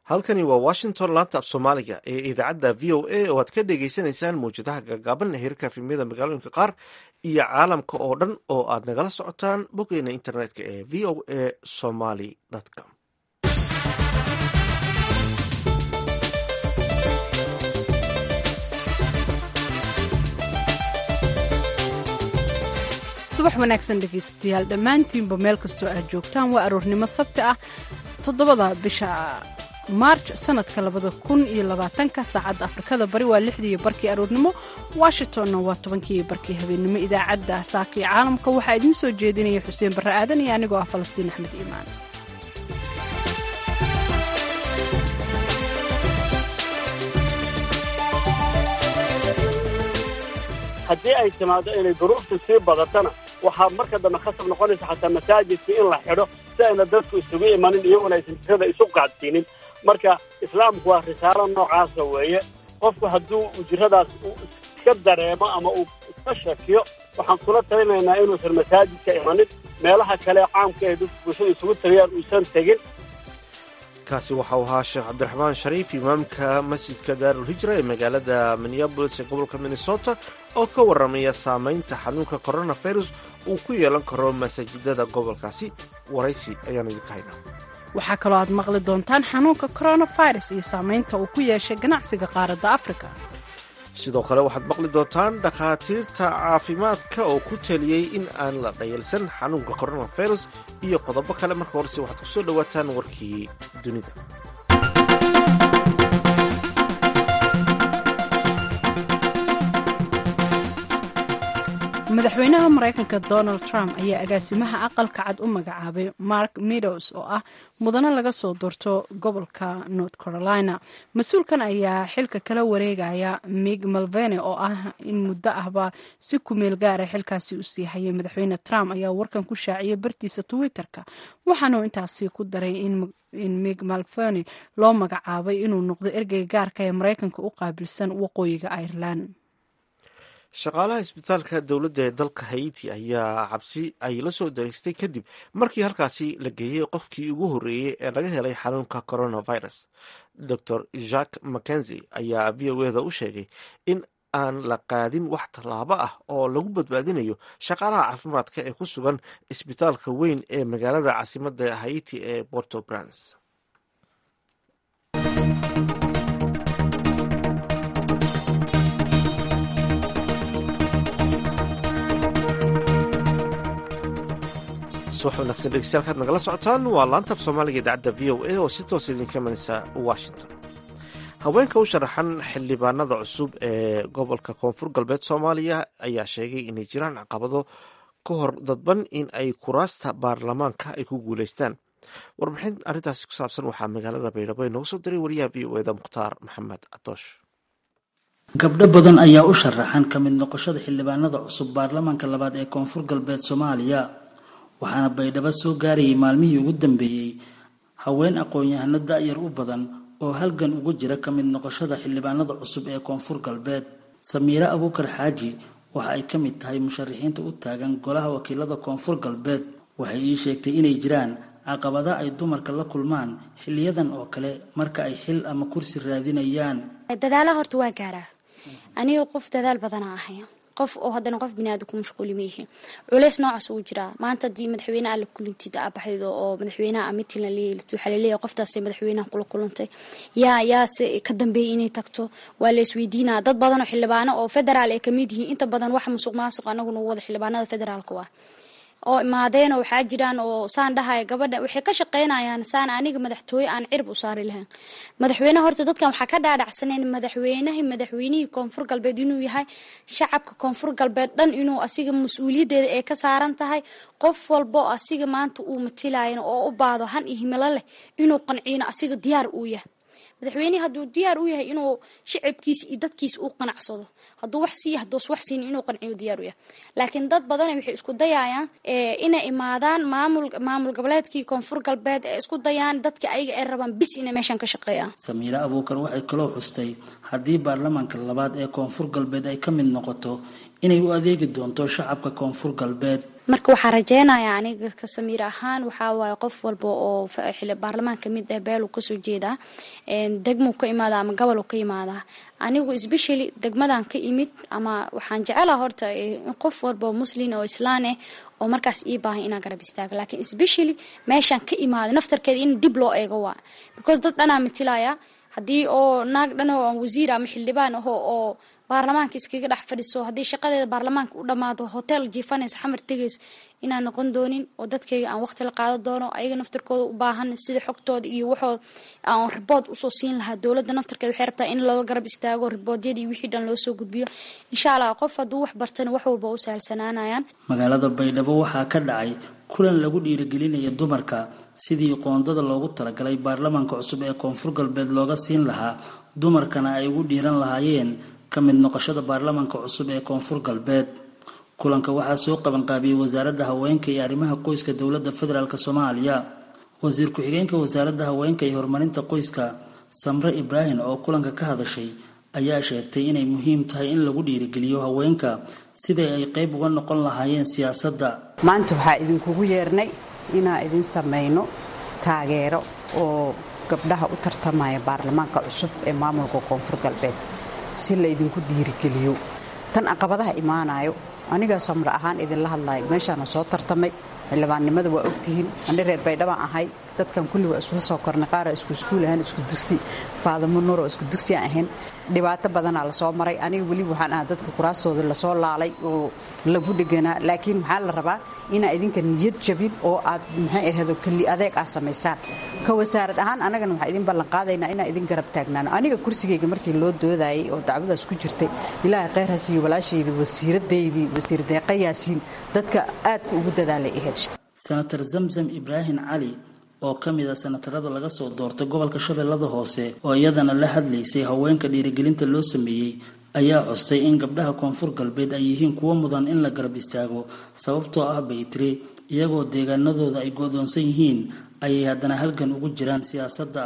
halkani waa washington laanta af soomaaliga ee idaacadda v o a oo aad ka dhagaysanaysaan mawjadaha gaagaaban heerka filmiyada magaalooyinka qaar iyo caalamka oo dhan oo aad nagala socotaan boggeena internetka ee v o a somaly com subax wanaagsan dhegaystayaal dhammaantiinba meel kastoo aad joogtaan waa aroornimo sabti ah toddobada bisha maarj sanadka labada kun iyo labaatanka saacadda afrikada bari waa lixdii barkii aroornimo washingtonna waa tobankii barkii habeennimo idaacadda saaka iyo caalamka waxaa idiin soo jeedinaya xuseen barre aadan iyo anigoo ah falastiin axmed iimaan haddii ay timaado inay duruuftu sii badatana waxaa marka dambe khasab noqonaysa xataa masaajidka in la xidho si ayna dadku isugu imanin iyaguna aysan jirada isu qaadsiinin marka islaamku waa risaalo noocaasa weeye qofku hadduu jiradaas uu iska dareemo ama uu iska shakiyo waxaan kula talinaynaa inuusan masaajidka imanin meelaha kale caamka ee dadku bulshada isugu tagayaan uusan tegin kaasi waxau ahaa sheekh cabdiraxmaan shariif imaamka masjidka daarulhijra ee magaalada minneabolis ee gobolka minnesota oo ka warramaya saamaynta xanuunka coronavirus uu ku yeelan karo masaajidada gobolkaasi waraysi ayaan idinka haynaa waxaa kaloo aad maqli doontaan xanuunka coronavirus iyo saamaynta uu ku yeeshay ganacsiga qaaradda afrika sidoo kale waxaad maqli doontaan dhakhaatiirta caafimaadka oo ku taliyey in aan la dhayalsan xanuunka coronavirus iyo qodobo kale marka horese waxaad ku soo dhowaataan warkii dunida madaxweynaha maraykanka donald trump ayaa agaasimaha aqalka cad u magacaabay mark meadows oo ah mudane laga soo doorto gobolka north carolina mas-uulkan ayaa xilka kala wareegaya mig malvene oo ah in muddo ahba si kumeel gaara xilkaasi u sii hayay madaxweyne trump ayaa warkan ku shaaciyay bartiisa twitter-ka waxaanuu intaasi ku daray in mig malvene loo magacaabay inuu noqdo ergeyga gaarka ee maraykanka u qaabilsan waqooyiga ireland shaqaalaha isbitaalka dowladda ee dalka haiti ayaa cabsi ay la soo dareystay kadib markii halkaasi la geeyey qofkii ugu horreeyey ee laga helay xanuunka coronavirus dor jacques mackenzie ayaa v o eda u sheegay in aan la qaadin wax tallaabo ah oo lagu badbaadinayo shaqaalaha caafimaadka ee ku sugan isbitaalka weyn ee magaalada caasimadda haiti ee porto brans subax wanaagsan dhegeystayaal kaad nagala socotaan waa laanta af soomaaliga idaacadda v o a oo si toosa idinka imanaysa washington haweenka u sharaxan xildhibaanada cusub ee gobolka koonfur galbeed soomaaliya ayaa sheegay inay jiraan caqabado ka hor dadban in ay kuraasta baarlamaanka ay ku guuleystaan warbixin arrintaasi ku saabsan waxaa magaalada baydhabo inooga soo diray wariyaha v o eda mukhtaar maxamed cadoosh gabdho badan ayaa u sharaxan ka mid noqoshada xildhibaanada cusub baarlamaanka labaad ee koonfur galbeed soomaaliya waxaana baydhabo soo gaarayay maalmihii ugu dambeeyey haween aqoon-yahano da-yar u badan oo halgan ugu jira ka mid noqoshada xildhibaanada cusub ee koonfur galbeed samiire abuukar xaaji waxa ay ka mid tahay musharaxiinta u taagan golaha wakiilada koonfur galbeed waxay ii sheegtay inay jiraan caqabada ay dumarka la kulmaan xiliyadan oo kale marka ay xil ama kursi raadinayaan dadaala horta waa gaaraa aniga qof dadaal badana ahay qof oo haddana qof biniaadan ku mashquuli maihi culeys noocaas uu jiraa maanta haddii madaxweyne alla kulintid aa baxdaydo oo madaxweynaha mitin la leelit waxaa laleeyahay qoftaasay madaxweynaha kula kulantay yaa yaase ka dambeeyay inay tagto waa la isweydiinaa dad badan oo xildhibaano oo federaal ay kamid yihiin inta badan wax musuq maasuq anagu nagu wada xildhibaanada federaalka waa oo imaadeenoo waxaa jiraan oo saan dhahaya gabadha waxay ka shaqaynayaan saan aniga madaxtooye aan cirib u saari lahayn madaxweyne horta dadkan waxaa ka dhaadhacsaneen madaxweynaha madaxweynihii koonfur galbeed inuu yahay shacabka koonfur galbeed dhan inuu asiga mas-uuliyaddeeda ay ka saaran tahay qof walbo asiga maanta uu matilayan oo u baado han iyo himilo leh inuu qanciino asiga diyaar uu yahay madaxweynehi hadduu diyaar u yahay inuu shacabkiisa iyo dadkiisa uu qanacsado hadduu wax siiya haduus wax siin inuu qanciyo diyaar u yahay laakiin dad badana waxay isku dayayaan inay imaadaan maamul maamul goboleedkii koonfur galbeed ee isku dayaan dadka ayaga ay rabaan bis inay meeshan ka shaqeeyaan samiire abuukar waxay kaloo xustay haddii baarlamaanka labaad ee koonfur galbeed ay ka mid noqoto inay u adeegi doonto shacabka koonfur galbeed marka waxaa rajeynaya aniga ka samiir ahaan waxaa waaye qof walba oo baarlamaan kamid ah beelu kasoo jeedaa degmuu ka imaada ama gobol ka imaadaa anigu especially degmadan ka imid ama waxaan jecelaha horta in qof walba muslin oo islaan ah oo markaas ii baahan inaan garab istaago laakiin especially meeshaan ka imaada naftarkeeda in dib loo eego waa because dad dhanaa matilaya haddii oo naag dhan oo wasiir ama xildhibaan aho oo baarlamaanka iskaga dhex fadhiso haddii shaqadeeda baarlamaanka u dhammaado hotel jiifanaysa xamar tegayso inaan noqon doonin oo dadkayga aan waqti la qaadan doono ayaga naftarkooda u baahan sida xogtooda iyo waxooda aan ribood usoo siin lahaa dowladda naftarkeeda waxay rabtaa in looga garab istaago riboodyada iyo wixii dhan loo soo gudbiyo insha allah qof hadduu wax bartana wax walba u sahalsanaanayaan magaalada baydhabo waxaa ka dhacay kulan lagu dhiirigelinaya dumarka sidii qoondada loogu talagalay baarlamaanka cusub ee koonfur galbeed looga siin lahaa dumarkana ay ugu dhiiran lahaayeen ka mid noqoshada baarlamaanka cusub ee koonfur galbeed kulanka waxaa soo qabanqaabiyey wasaaradda haweenka iyo arrimaha qoyska dowladda federaalk soomaaliya wasiir ku-xigeenka wasaaradda haweenka iyo horumarinta qoyska samre ibraahim oo kulanka ka hadashay ayaa sheegtay inay muhiim tahay in lagu dhiirigeliyo haweenka siday ay qayb uga noqon lahaayeen siyaasadda maanta waxaa idinkugu yeernay inaan idin samayno taageero oo gabdhaha u tartamaya baarlamaanka cusub ee maamulka koonfur galbeed si la idinku dhiirigeliyo tan caqabadaha imaanayo anigaa samre ahaan idinla hadlayo meeshaana soo tartamay xildhibaannimada waa ogtihiin ani reer baydhabaan ahay dadkan kulli waa isula soo kornay qaara isku iskuul ahaan isku dugsi faadamo nur oo isku dugsi aan ahayn dhibaato badanaa lasoo maray aniga weli waxaan ahaa dadka kuraastooda lasoo laalay oo lagu dheganaa laakiin waxaa la rabaa inaa idinka niyad jabin oo aad maxay ahado keli adeeg aad samaysaan ka wasaarad ahaan anagana waxaa idin ballan qaadaynaa inaa idin garab taagnaano aniga kursigayga markii loo doodayay oo dacwadaas ku jirtay ilaahay kheyr ha siiyo walaashayda wasiiradaydii wasiir deeqa yaasiin dadka aadka ugu dadaalay ahayd senator zamzam ibraahim cali oo ka mid a senatarada laga soo doortay gobolka shabeellada hoose oo iyadana la hadlaysay haweenka dhiirigelinta loo sameeyey ayaa xustay in gabdhaha koonfur galbeed ay yihiin kuwo mudan in la garab istaago sababtoo ah baytiri iyagoo deegaanadooda ay go-doonsan yihiin ayay haddana halgan ugu jiraan siyaasadda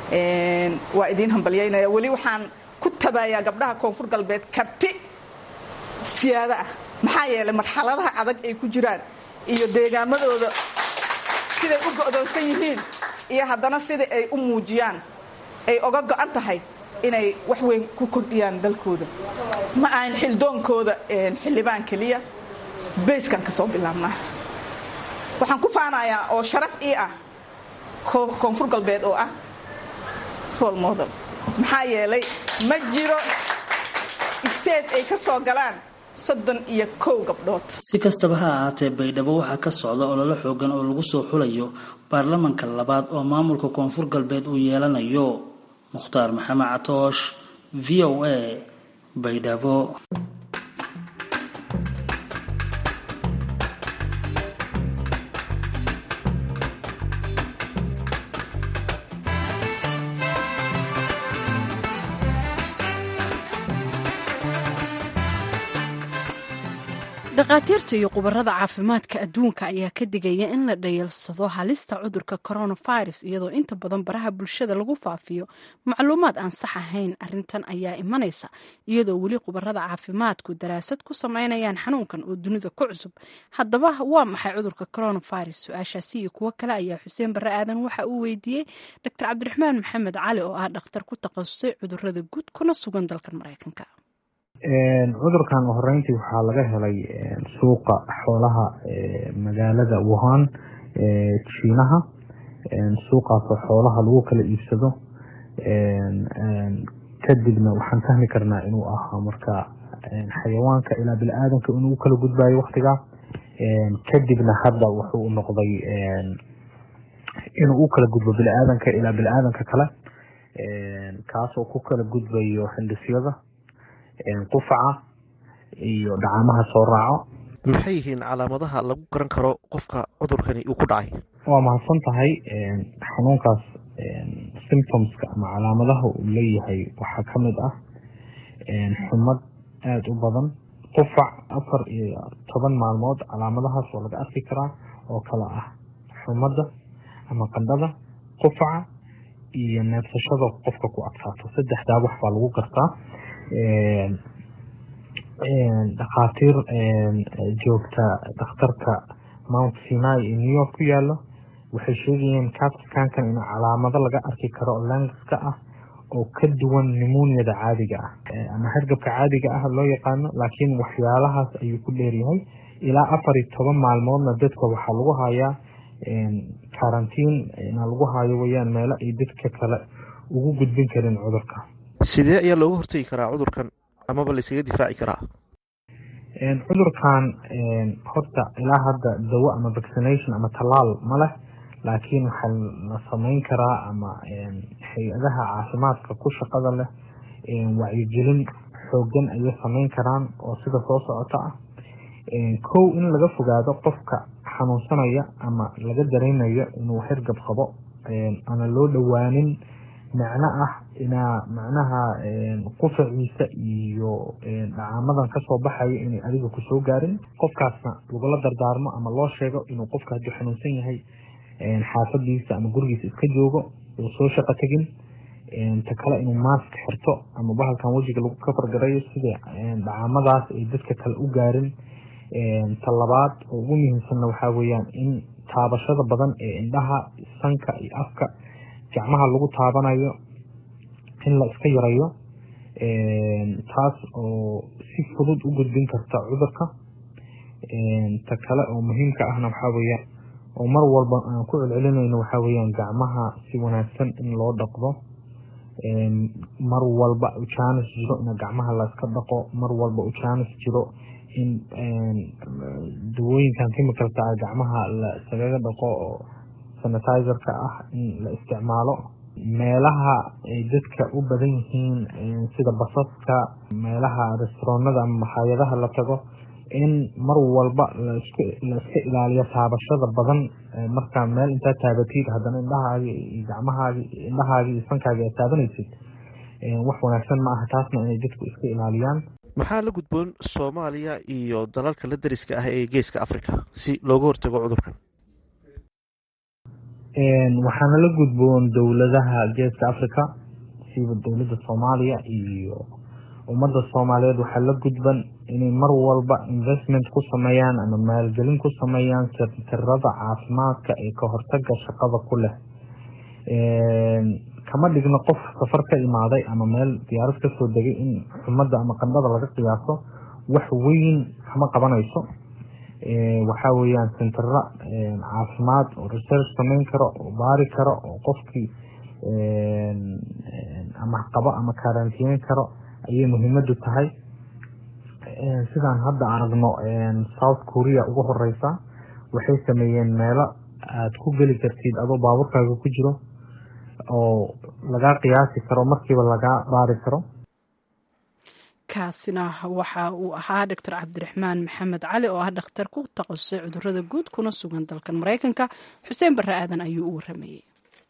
waa idiin hambalyaynaya weli waxaan ku tabayaa gabdhaha koonfur galbeed karti siyaado ah maxaa yeelay marxaladaha adag ay ku jiraan iyo deegaamadooda siday u go'doonsan yihiin iyo haddana sida ay u muujiyaan ay oga go'an tahay inay wax weyn ku kordhiyaan dalkooda ma ahan xildoonkooda xildhibaan keliya bayskan ka soo bilaabnaa waxaan ku faanayaa oo sharaf ii ah koonfur galbeed oo ah rol model maxaa yeelay ma jiro state ay ka soo galaan soddon iyo kow gabdhood si kastaba ha ahaatee baydhabo waxaa ka socda ololo xoogan oo lagu soo xulayo baarlamanka labaad oo maamulka koonfur galbeed uu yeelanayo mukhtaar maxamed catoosh v o a baydhabo dhakhaatiirta iyo khubarada caafimaadka adduunka ayaa ka digaya in la dhayalsado halista cudurka coronavirus iyadoo inta badan baraha bulshada lagu faafiyo macluumaad aan sax ahayn arintan ayaa imanaysa iyadoo weli khubarada caafimaadku daraasad ku sameynayaan xanuunkan oo dunida ku cusub haddaba waa maxay cudurka coronavirus su-aashaasi iyo kuwo kale ayaa xuseen barre aadan waxa uu weydiiyey doctor cabdiraxmaan maxamed cali oo ah dhakhtar ku takhasusay cudurada guud kuna sugan dalkan mareykanka cudurkan horeyntii waxaa laga helay suuqa xoolaha magaalada wuhan jiinaha suuqaasoo xoolaha lagu kala iibsado kadibna waxaan fahmi karnaa inuu ahaa marka xayawaanka ilaa bini-aadanka inuu kala gudbayo waktigaa kadibna hadda wuxuu noqday inuu u kala gudbo bini-aadanka ilaa bini-aadanka kale kaasoo ku kala gudbayo xindhisyada qufaca iyo dhacamaha soo raaco maxay yihiin calaamadaha lagu garan karo qofka cudurkani uu ku dhacay waa mahadsan tahay xanuunkaas symptomska ama calaamadaha uu leeyahay waxaa ka mid ah xumad aada u badan qufac afar iyo toban maalmood calaamadahaas waa laga arki karaa oo kale ah xumadda ama qandhada qufaca iyo neefsashada qofka ku adkaato saddexdaa wax baa lagu gartaa dhakhaatiir joogta dhakhtarka mount sinai ee new york ku yaalo waxay sheegayeen capscankan in calaamado laga arki karo langiska ah oo ka duwan nimuniyada caadiga ah ama hargabka caadiga ah loo yaqaano laakiin waxyaalahaas ayuu ku dheeryahay ilaa afar iyo toban maalmoodna dadka waxaa lagu hayaa karantiin na lagu hayo weyaan meelo ay dadka kale ugu gudbin karin cudurka sidee ayaa looga hortegi karaa cudurkan amaba laysaga difaaci karaa cudurkan horta ilaa hadda dawo ama vaccination ama tallaal ma leh laakiin waxaa la sameyn karaa ama hay-adaha caafimaadka ku shaqada leh wacyigelin xoogan ayay sameyn karaan oo sida soo socota ah kow in laga fogaado qofka xanuunsanaya ama laga dareynayo inuu hergab qabo ana loo dhowaanin macno ah inaa macnaha qufaciisa iyo dhacaamadan kasoo baxayo inay adiga kusoo gaarin qofkaasna lagula dardaarmo ama loo sheego inuu qofka hadduu xanuunsan yahay xaafadiisa ama gurigiisa iska joogo uu soo shaqo tegin ta kale inuu maask xirto ama bahalkan wejiga lagu kafargarayo sida dhacaamadaas ay dadka kale u gaarin ta labaad oo ugu muhiimsanna waxaa weeyaan in taabashada badan ee indhaha sanka iyo afka gacmaha lagu taabanayo in la iska yarayo taas oo si fudud u gudbin karta cudurka ta kale oo muhiimka ahna waxaa weeyaan oo mar walba aan ku celcelinayno waxaa weeyaan gacmaha si wanaagsan in loo dhaqdo mar walba ujaanis jiro in gacmaha layska dhaqo mar walba ujaanis jiro in dawooyinkan chemicalka ah gacmaha la isagaga dhaqo oo sanitizerka ah in la isticmaalo meelaha ay dadka u badan yihiin sida basaska meelaha restauranada ama makhaayadaha la tago in mar walba la iska ilaaliyo taabashada badan markaa meel intaa taabatid haddana indhahaagi iyo gacmahaagi indhahaagi iyo sankaagi aad taabanaysid wax wanaagsan ma aha taasna inay dadku iska ilaaliyaan maxaa la gudboon soomaaliya iyo dalalka la dariska ah ee geeska africa si looga hortago cudurkan waxaana la gudboon dowladaha geeska africa siba dowladda soomaaliya iyo ummadda soomaaliyeed waxaa la gudban inay mar walba investment ku sameeyaan ama maalgelin ku sameeyaan sentarada caafimaadka ee ka hortaga shaqada ku leh kama dhigno qof safar ka imaaday ama meel diyaarad kasoo degay in xumadda ama qandhada laga qiyaaso wax weyn kama qabanayso waxaa weeyaan sentara caafimaad oo research sameyn karo oo baari karo oo qofkii ama qabo ama karantiyeyn karo ayay muhiimadu tahay sidaan hadda aragno south korea ugu horeysa waxay sameeyeen meelo aada ku geli kartid adoo baaburkaaga ku jiro oo lagaa qiyaasi karo markiiba lagaa baari karo kaasina waxa uu ahaa doctor cabdiraxmaan maxamed cali oo ah dhakhtar ku takhasusay cudurada guud kuna sugan dalkan maraykanka xuseen barre aadan ayuu u waramayey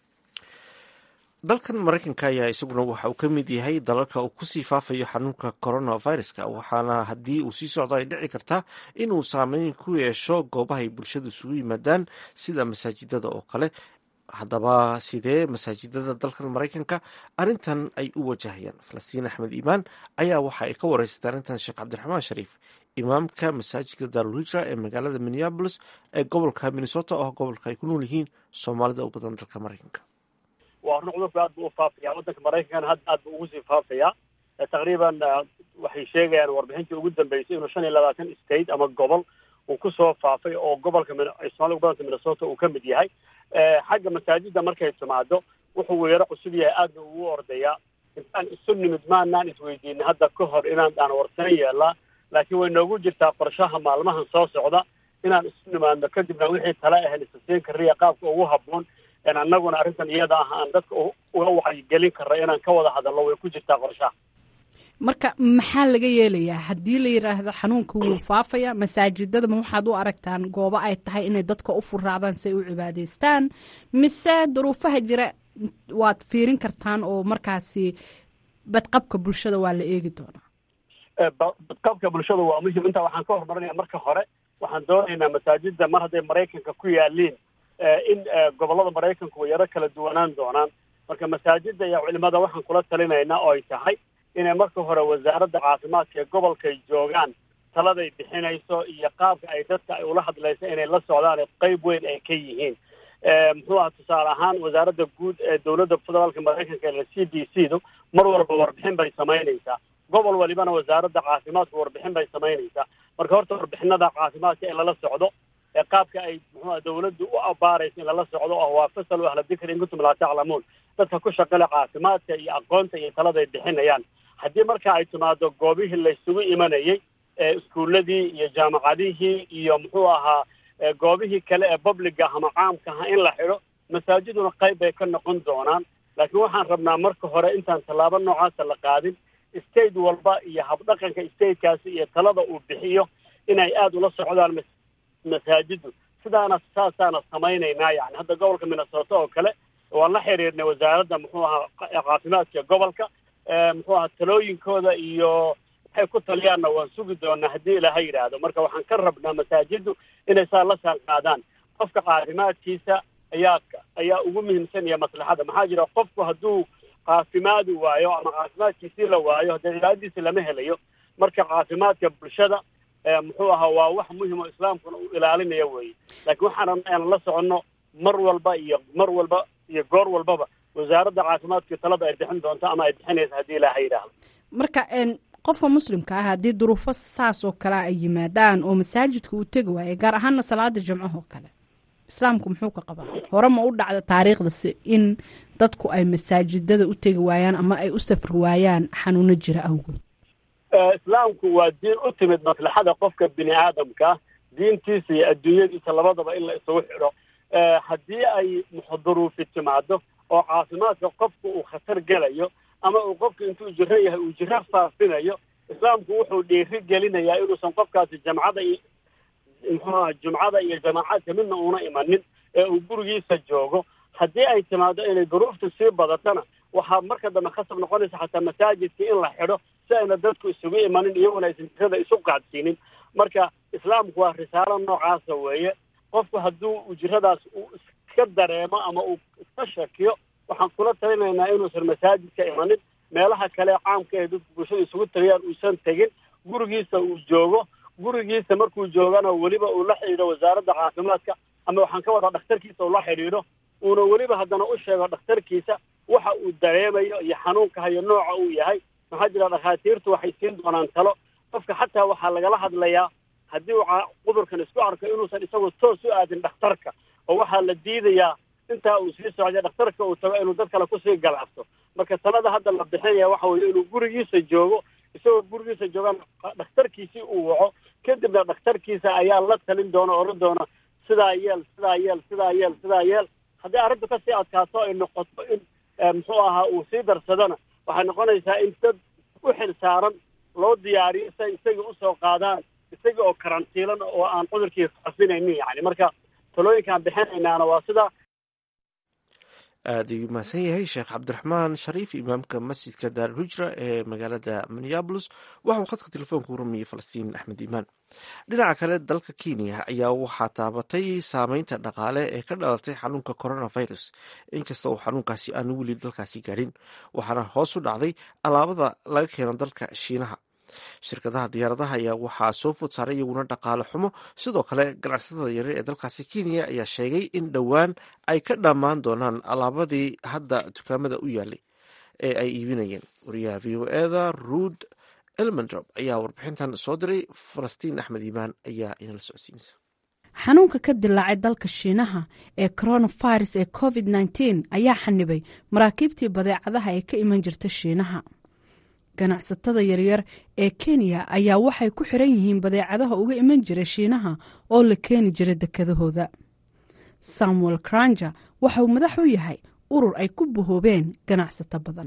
dalkan maraykanka ayaa isaguna waxa uu ka mid yahay dalalka uu kusii faafayo xanuunka coronaviruska waxaana haddii uu sii socdo ay dhici kartaa inuu saameyn ku yeesho goobahay bulshadu isugu yimaadaan sida masaajidada oo kale haddaba sidee masaajidada dalkan maraykanka arrintan ay u wajahayaan falastiin axmed iimaan ayaa waxa ay ka wareysatay arrintan sheekh cabdiraxmaan shariif imaamka masaajidka daarulhijra ee magaalada minneabolis ee gobolka minnesota oo gobolka ay ku nool yihiin soomaalida u badan dalka maraykanka waa horna cudurku aad buu u faafaya waddanka maraykankana hadda aad buu ugu sii faafaya taqriiban waxay sheegayaan warbixintii ugu dambeysay inuu shan iyo labaatan state ama gobol uu kusoo faafay oo gobolka soomaalida gobolka minnesota uu ka mid yahay xagga masaajida markay timaado wuxuu weero cusub yahay aadna ugu ordayaa intaan isu nimid maanaan isweydiinay hadda ka hor inaan aan warsan yeelaa laakiin way noogu jirtaa qorshaha maalmahan soo socda inaan isu nimaadno kadibna wixii tala ahayn isasiin kariya qaabka ugu habboon annaguna arrintan iyada ah aan dadka uga wacyigelin karra inaan ka wada hadalno way ku jirtaa qorshaha marka maxaa laga yeelayaa haddii la yidhaahdo xanuunka wuu faafaya masaajidadama waxaad u aragtaan goobo ay tahay inay dadka u furaadaan si ay u cibaadeystaan mise duruufaha jira waad fiirin kartaan oo markaasi badqabka bulshada waa la eegi doonaa badqabka bulshada waa muhim intaa waxaan ka horumarinaya marka hore waxaan doonaynaa masaajida mar hadday maraykanka ku yaaliin in gobolada maraykanku way yaro kala duwanaan doonaan marka masaajida iyo culimada waxaan kula talinaynaa oo ay tahay inay marka hore wasaaradda caafimaadka ee gobolkay joogaan taladay bixinayso iyo qaabka ay dadka ay ula hadlayso inay la socdaan qeyb weyn ay ka yihiin muxuu aha tusaale ahaan wasaaradda guud ee dowladda federaalka maraykanka ee c d c du mar walba warbixin bay samaynaysaa gobol walibana wasaaradda caafimaadka warbixin bay samaynaysaa marka horta warbixinada caafimaadka in lala socdo ee qaabka ay muxuuha dawladdu u abaarayso in lala socdo oo waa fasalu ahla dikri in kuntum laa taclamuun dadka ku shaqale caafimaadka iyo aqoonta iyo talada ay bixinayaan haddii marka ay timaado goobihii laysugu imanayay iskuuladii iyo jaamacadihii iyo muxuu ahaa goobihii kale ee publica ama caamka aha in la xidho masaajiduna qayb bay ka noqon doonaan laakiin waxaan rabnaa marka hore intaan tallaabo noocaasa la qaadin state walba iyo habdhaqanka statekaasi iyo talada uu bixiyo inay aada ula socdaan masaajidu sidaana saasaana samaynaynaa yani hadda gobolka minnesota oo kale waan la xiriirnay wasaaradda muxuu ahaa caafimaadka gobolka muxuu ahaa talooyinkooda iyo waxay ku taliyaanna waan sugi doonaa haddii ilaahay yidhaahdo marka waxaan ka rabnaa masaajidu inay saa la saan qaadaan qofka caafimaadkiisa ayaa ayaa ugu muhiimsan iyo maslaxada maxaa jira qofku hadduu caafimaadi waayo ama caafimaadkiisii la waayo haddee cibaadadiisi lama helayo marka caafimaadka bulshada muxuu ahaa waa wax muhim oo islaamkuna uu ilaalinaya weeye laakiin waxaan aan la soconno mar walba iyo mar walba iyo goor walbaba wasaaradda caafimaadka talada ay bixin doonto ama ay bixinaysa haddii ilaaha yidhaahdo marka qofka muslimka ah haddii duruufo saas oo kale ay yimaadaan oo masaajidka uu tegi waayo gaar ahaana salaada jimcaho kale islaamku muxuu ka qabaa hore ma u dhacda taariikhdasi in dadku ay masaajidada u tegi waayaan ama ay u safri waayaan xanuuno jira awgood islaamku waa diin u timid maslaxada qofka bini aadamka diintiisa iyo adduunyadiisa labadaba in la isugu xidho haddii ay duruufi timaado oo caafimaadka qofku uu khatar gelayo ama uu qofku intuu jiro yahay uu jiro faafinayo islaamku wuxuu dhiiri gelinayaa inuusan qofkaasi jamcada iyo muxuuaha jumcada iyo jamaacadka midna uuna imanin ee uu gurigiisa joogo haddii ay timaado inay duruuftu sii badatana waxaa marka dambe khasab noqonaysa xataa masaajidka in la xidho si ayna dadku isugu imanin iyaguna aysan jirada isu qaadsiinin marka islaamku waa risaalo noocaasa weeye qofku hadduu ujiradaas uu iska dareemo ama uu iska shakiyo waxaan kula talinaynaa inuusan masaajidka imanin meelaha kale caamka ee dadku bulshada isugu tagayaan uusan tegin gurigiisa uu joogo gurigiisa markuu joogana weliba uu la xidhiidho wasaaradda caafimaadka ama waxaan ka wadaa dhakhtarkiisa uu la xidhiidho uuna weliba haddana u sheego dhakhtarkiisa waxa uu dareemayo iyo xanuunka hayo nooca uu yahay maxaa jira dhakhaatiirtu waxay siin doonaan talo qofka xataa waxaa lagala hadlayaa haddii uu cudurkan isku arko inuusan isagu toos u aadin dhakhtarka oo waxaa la diidayaa intaa uu sii socday dhakhtarka uu tago inuu dad kale kusii galaafto marka talada hadda la bixinaya waxa weeye inuu gurigiisa joogo isagoo gurigiisa joogaan dhakhtarkiisii uu waco kadibna dhakhtarkiisa ayaa la talin doona oran doona sidaa yeel sidaa yeel sidaa yeel sidaa yeel haddii arrintu kasii adkaato ay noqoto in muxuu ahaa uu sii darsadona waxay noqonaysaa in dad u xil saaran loo diyaariyo si ay isagii usoo qaadaan isagii oo karantiilan oo aan cudurkii faafinaynin yani marka talooyinkaan bixinaynaana waa sida aada ayuu mahadsan yahay sheekh cabdiraxmaan shariif imaamka masjidka daarulhijra ee magaalada minneabolis waxauu khadka telefoonka u ramiyey falastiin axmed iimaan dhinaca kale dalka kenya ayaa waxaa taabatay saameynta dhaqaale ee ka dhalatay xanuunka coronavirus inkasta uu xanuunkaasi aanu weli dalkaasi gaadhin waxaana hoos u dhacday alaabada laga keeno dalka shiinaha shirkadaha diyaaradaha ayaa waxaa soo food saaray iyaguna dhaqaale xumo sidoo kale ganacsatada yaryar ee dalkaasi kenya ayaa sheegay in dhowaan ay ka dhammaan doonaan alaabadii hadda dukaamada u yaalay ee ay iibinayeen wariyaha v o eda ruud elmendrop ayaa warbixintan soo diray falastiin axmed iimaan ayaa inala socodsiinaysa xanuunka ka dilaacay dalka shiinaha ee coronavirus ee covid nteen ayaa xanibay maraakiibtii badeecadaha ee ka iman jirta shiinaha ganacsatada yaryar ee kenya ayaa waxay ku xiran yihiin badeecadaha uga iman jira shiinaha oo la keeni jira dekedahooda samuel kranja waxa uu madax u yahay urur ay ku bahoobeen ganacsato badan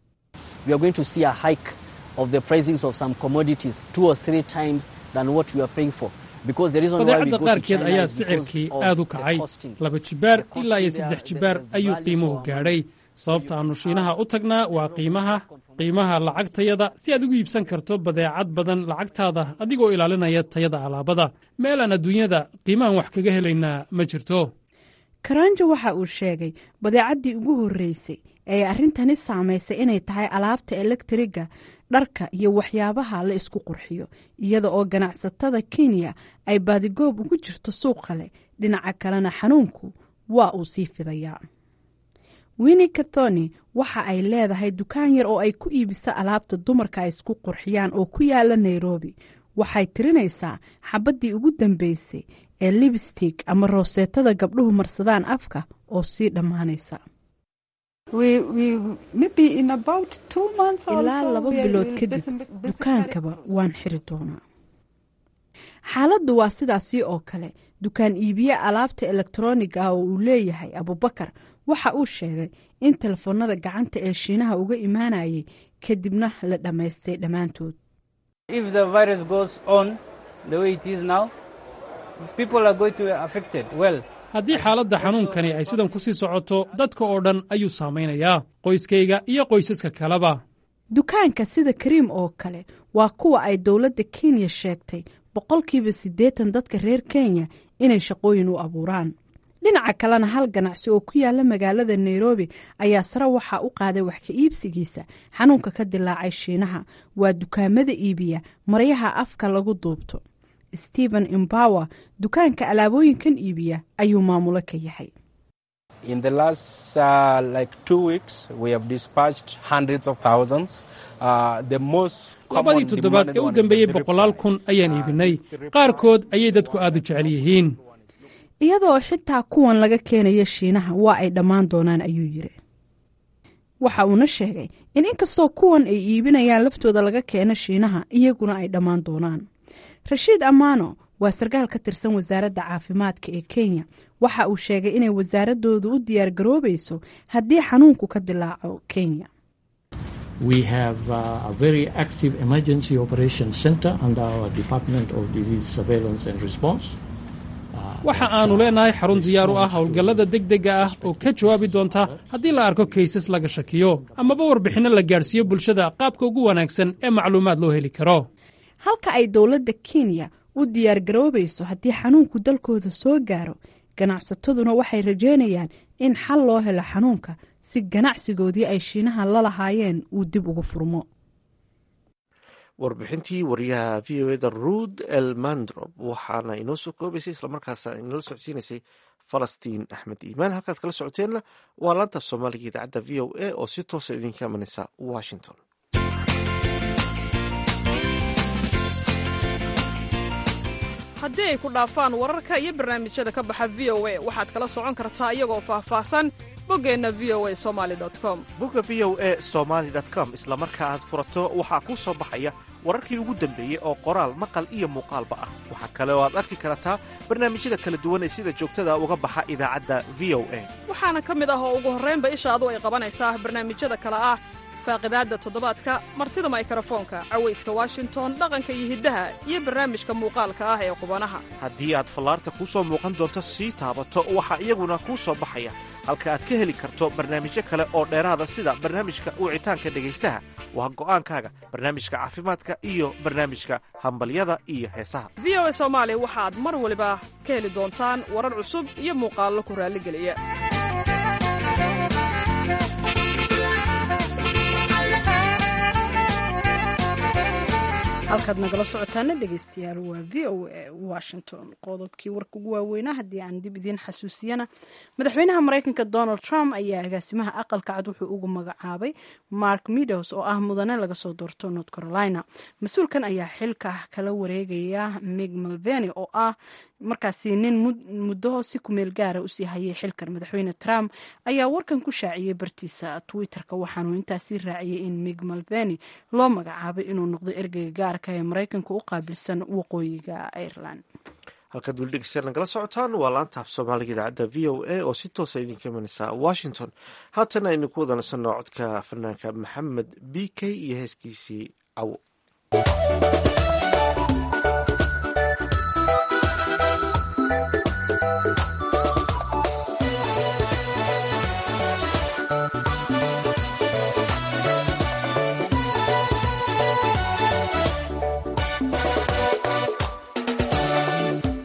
badeecadda qaarkeed ayaa sicirkii aad u kacay laba jibaar ilaa iyo saddex jibaar ayuu qiimuhu gaadhay sababta aannu shiinaha u tagnaa waa qiimaha qiimaha lacagtayada si aad ugu iibsan karto badeecad badan lacagtaada adigoo ilaalinaya tayada alaabada meelaan adduunyada qiimahan wax kaga helaynaa ma jirto karanjo waxa uu sheegay badeecaddii ugu horreysay ee arrintani saamaysay inay tahay alaabta elektriga dharka iyo waxyaabaha la isku qurxiyo iyada oo ganacsatada kenya ay baadigoob ugu jirto suuqa leh dhinaca kalena xanuunku waa uu sii fidayaa winni kathoni waxa ay leedahay dukaan yar oo ay ku iibiso alaabta dumarka ay isku qurxiyaan oo ku yaala nairobi waxay tirinaysaa xabaddii ugu dambeysay ee libstig ama rooseetada gabdhuhu marsadaan afka oo sii dhammaanaysa ilaa laba bilood kadib dukaankaba waan xiri doonaa xaaladdu waa sidaasii oo kale dukaan iibiye alaabta elektroniga ah oo uu leeyahay abubakar waxa uu sheegay in telefoonada gacanta ee shiinaha uga imaanayay kadibna la dhammaystay dhammaantood haddii xaaladda xanuunkani ay sidan ku sii socoto dadka oo dhan ayuu saamaynayaa qoyskayga iyo qoysaska kaleba dukaanka sida kariim oo kale waa kuwa ay dowladda kenya sheegtay boqolkiiba siddeetan dadka reer kenya inay shaqooyin u abuuraan dhinaca kalena hal ganacsi oo ku yaala magaalada nairobi ayaa sare waxaa u qaaday wax ka iibsigiisa xanuunka ka dilaacay shiinaha waa dukaamada iibiya maryaha afka lagu duubto stephen imbower dukaanka alaabooyinkan iibiya ayuu maamulo ka yahay labadii toddobaad ee u dambeeyey boqolaal kun ayaan iibinay qaarkood ayay dadku aad u jecel yihiin iyadoo xitaa kuwan laga keenaya shiinaha waa ay dhammaan doonaan ayuu yiri waxa uuna sheegay in inkastoo kuwan ay iibinayaan laftooda laga keeno shiinaha iyaguna ay dhammaan doonaan rashiid ammaano waa sarkaal ka tirsan wasaaradda caafimaadka ee kenya waxa uu sheegay inay wasaaradoodu u diyaar garoobayso haddii xanuunku ka dilaaco kenya waxa aannu leenahay xarun diyaar u ah howlgallada degdega ah oo ka jawaabi doonta haddii la arko kaysas laga shakiyo amaba warbixinno la gaadhsiiyo bulshada qaabka ugu wanaagsan ee macluumaad loo heli karo halka ay dowladda kenya u diyaar garoobayso haddii xanuunku dalkooda soo gaaro ganacsataduna waxay rajeynayaan in xal loo helo xanuunka si ganacsigoodii ay shiinaha la lahaayeen uu dib ugu furmo warbixintii wariyaha v o eda ruud elmandrob waxaana inoo soo koobaysay islamarkaasna inala socodsiinaysay falastiin axmed iimaan halkaad kala socoteenna waa laanta soomaaliga idaacadda v o a oo si toosa idinka imanaysa washington haddii ay ku dhaafaan wararka iyo barnaamijyada ka baxa v o a waxaad kala socon kartaa iyagoo faahfaahsan boggeenna v o a somali com bogga v o a somaali com isla marka aad furato waxaa kuu soo baxaya wararkii ugu dambeeyey oo qoraal maqal iyo muuqaalba ah waxaa kale oo aad arki kartaa barnaamijyada kala duwan ee sida joogtada uga baxa idaacadda v o a waxaana ka mid ah oo ugu horraynba ishaadu ay qabanaysaa barnaamijyada kale ah faaqidaadda toddobaadka martida maykrofoonka cawayska washington dhaqanka iyo hiddaha iyo barnaamijka muuqaalka ah ee qubanaha haddii aad fallaarta kuu soo muuqan doonto sii taabato waxaa iyaguna kuu soo baxaya halka aad ka heli karto barnaamijyo kale oo dheeraada sida barnaamijka wicitaanka dhegaystaha waa go'aankaaga barnaamijka caafimaadka iyo barnaamijka hambalyada iyo heesaha v o a soomaali waxaad mar waliba ka heli doontaan warar cusub iyo muuqaallo ku raalligeliya halkaad nagala socotaana dhegeystayaal waa v o a washington qodobkii warka ugu waaweynaa haddii aan dib idiin xasuusiyana madaxweynaha mareykanka donald trump ayaa agaasimaha aqalka cad wuxuu ugu magacaabay mark meadows oo ah mudane laga soo doorto north carolina mas-uulkan ayaa xilka kala wareegaya mig malveni oo ah markaasi nin muddo si kumeel gaara usii hayay xilkan madaxweyne trump ayaa warkan ku shaaciyey bartiisa twitter-ka waxaanuu intaasii raaciyey in mig malveni loo magacaabay inuu noqdo ergeyga gaarka ee maraykanka u qaabilsan waqooyiga ireland halkaad weli dhegeystayaal nagala socotaan waa laanta af soomaaliga idaacadda v o a oo si toosa idinka imanaysa washington haatan aynu ku wada nasanno codka fanaanka maxamed b k iyo heeskiisii cawo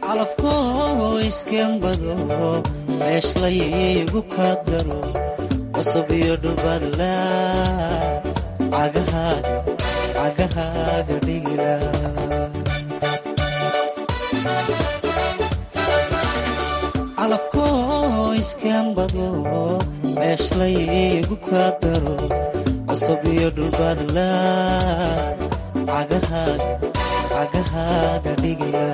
calafkoo iskembado ceeshlaygu ka daro cusub iyo dhulbadla cagahaaga cagahaaga dhigila calafkoo iskaanbado ceeshlaygu kaa daro cusub iyo dhulbadla cagahaaga cagahaaga dhigila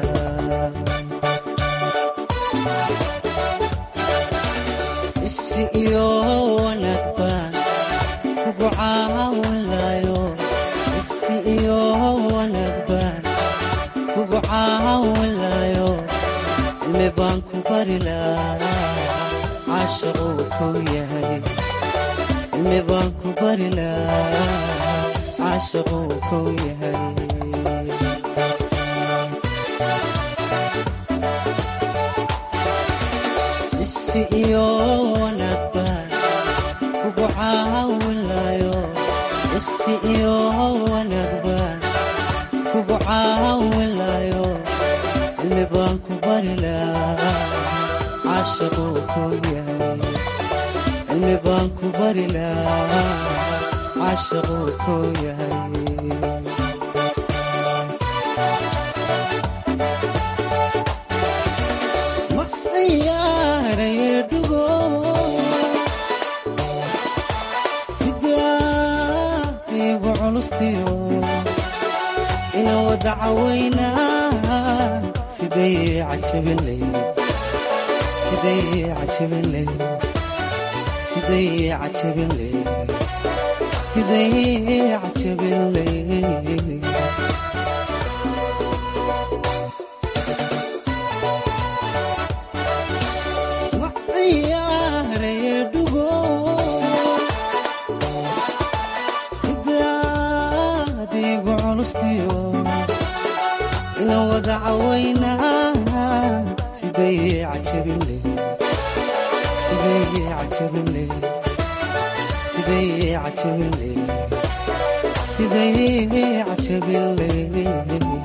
isi iyo wanaag baan kugu caawinlayo isi iyo wanaag baan kugu caawinlayo cilmi baan ku bari lahaa caashaquu kow yahay cilmi baan ku bari lahaa caashaquu kow yahay isi iyo wanaag baan kugu caawinlayo isi iyo wanaag baan kugu caawinlayo cilmi baan ku bari lahaa caashaquu kow yahay cilmi baan ku bari lahaa caashaquu kow yahay ina wada cawaynaa siday cajabinley ina wada cawaynaa siday cajabinley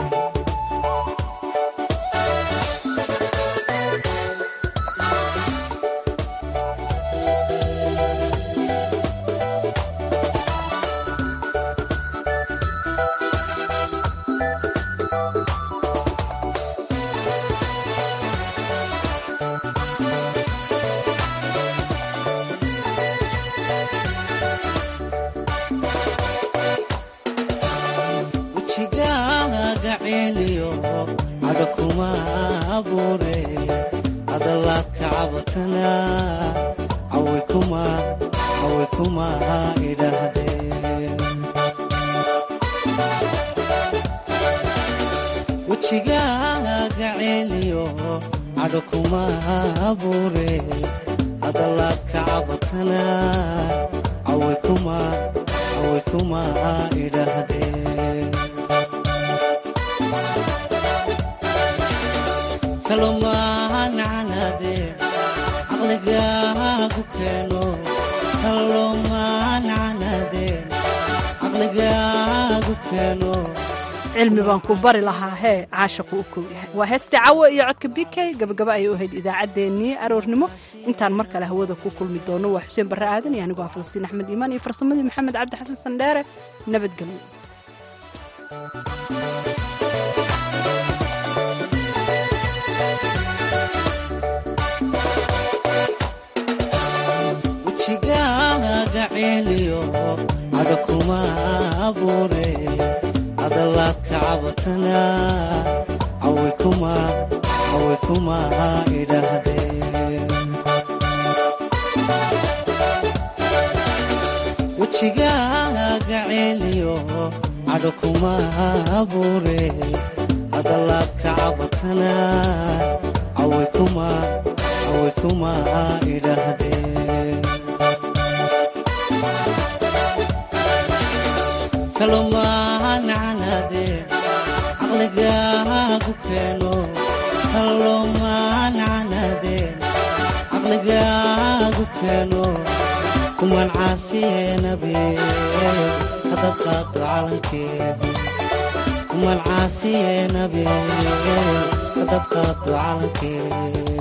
wejigaaga ceeliyo cadho kuma abuure hadalaadka cabatana cawi kuma idhaahdeen wejigaaga ceeliyo cadho kuma abuure hadalaadka cabatana cawi kuma idhaahdeen talomaanacanaadeen caqligaagu keeno talomaanacanaadeen caqligaagu keeno cilmi baan ku bari lahaa hee caashaqu u kow yahay waa heesta cawo iyo codka b k gabagaba ayay u ahayd idaacaddeenii aroornimo intaan mar kale hawada ku kulmi doono waa xuseen barre aadan iyo anigoo ah falastiin axmed iimaan iyo farsamadii maxamed cabdi xasan sandheere nabadgelyo wejigaaga ceeliyo cadho kuma abuure hadalaadka cabatana cawi kuma idhaahdeen wejigaaga ceeliyo cadho kuma abuure hadalaadka cabatana cawi kuma idhaahdeen talomaanacanaadeen caqligaagu keeno talomaanacanaadeen caqligaagu keeno kuman caasiyeenabeen hadad qaado calankeeda kuman caasiyeenabeen hadad qaado calankeeda